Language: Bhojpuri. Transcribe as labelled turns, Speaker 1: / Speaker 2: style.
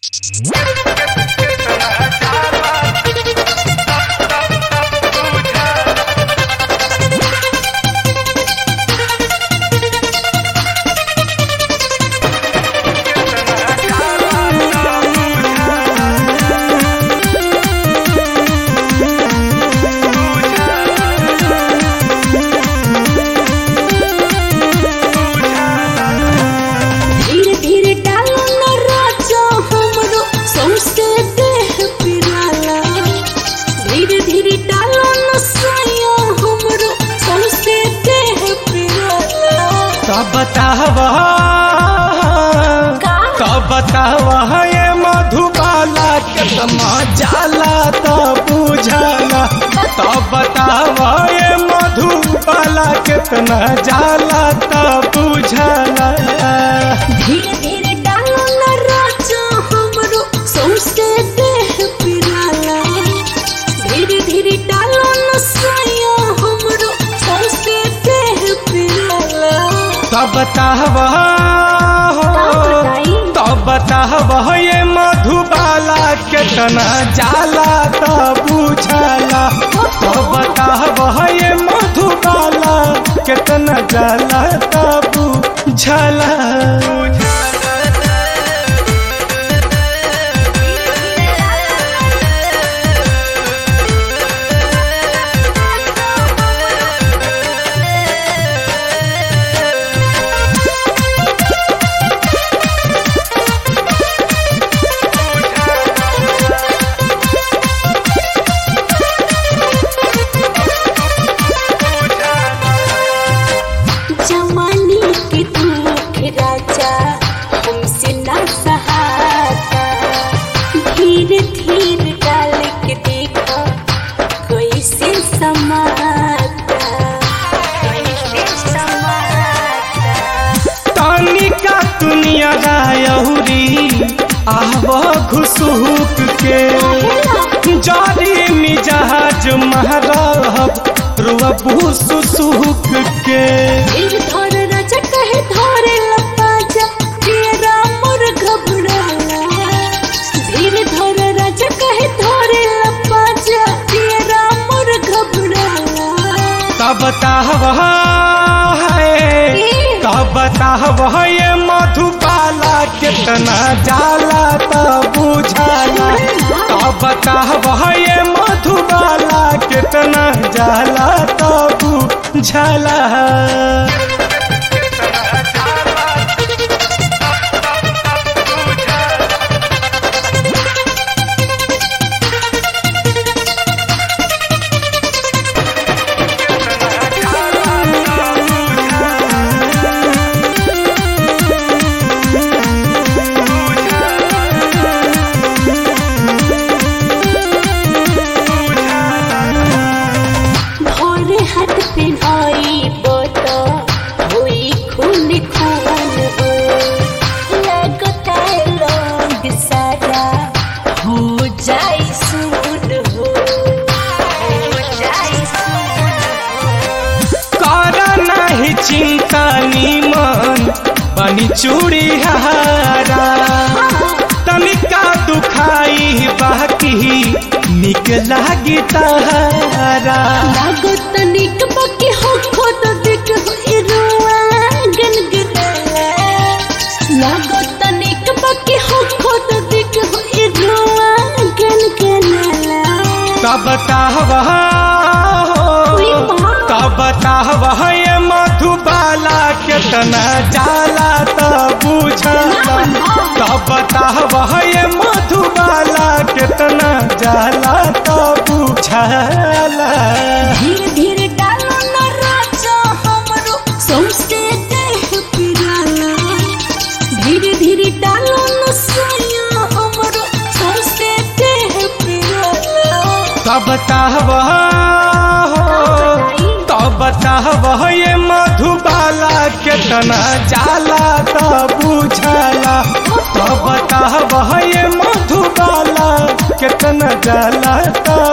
Speaker 1: धीरे धीरे डालो न राजा हमरो सौंसे देह पिराला धीरे धीरे डालो न साया हमरो सौंसे देह पिराला
Speaker 2: कब बतावा
Speaker 1: का?
Speaker 2: कब बतावा ये मधुबाला कितना जाला तो बुझाला तब बतावा ये मधुबाला कितना जाला तो बुझाला
Speaker 1: धीरे धीरे डालो न राजा हमरो सौंसे देह पिराला धीरे धीरे डालो न साया हमरो सौंसे देह पिराला
Speaker 2: तब बतावा
Speaker 1: का बताई?
Speaker 2: तब बतावा ये मधुबाला कितना जाला तो बुझाला तो बतावा ये मधुबाला कितना जाला तो बुझाला
Speaker 1: जवानी के दुख राजा हमसे ना सहाता धीरे धीरे डाल के देखा कैसे समाता कैसे समाता
Speaker 2: तानिका दुनिया रायहुरी आव घुसुक के जारी मिजाज महरब रुअबू सुसुक के
Speaker 1: धीर धर राजा कहे धरे लपाजा तेरा मोर घबराला धीर धर राजा कहे धरे लपाजा तेरा मोर घबराला
Speaker 2: तब ताहवा है तब ताहवा ये मधुबाला कितना जाला तब बुझाला तब ताहवा ये मधुबाला कितना जाला तब बुझाला
Speaker 1: भोरे हाथ पे आई बोतो हुई खून खून हो लगता है लोग सारा हो जाए सुन हो हो जाए सुन हो
Speaker 2: कर नहीं चिंता नीमन बनी चूड़ी हारा तनिका दुखाई बाकी निक लागी तारा
Speaker 1: लागत निक बके हो खोद दिख हो इरुआ गनगनाला लागत निक बके हो खोद दिख हो इरुआ गनगनाला
Speaker 2: तब ताहवा
Speaker 1: उई माँ।
Speaker 2: तब ताहवा ये मधुबाला कितना जाला तब बुझाला तब ताहवा ये मधुबाला कितना जाला तब बुझाला
Speaker 1: धीरे धीरे डालो न राजा हमरो सौंसे देह पिराला धीरे धीरे डालो न साया हमरो सौंसे देह पिराला
Speaker 2: तब ताहवा तब ताहवा ये मधुबाला कितना जाला तब बुझाला तब ताहवा ये मधुबाला कितना जाला तब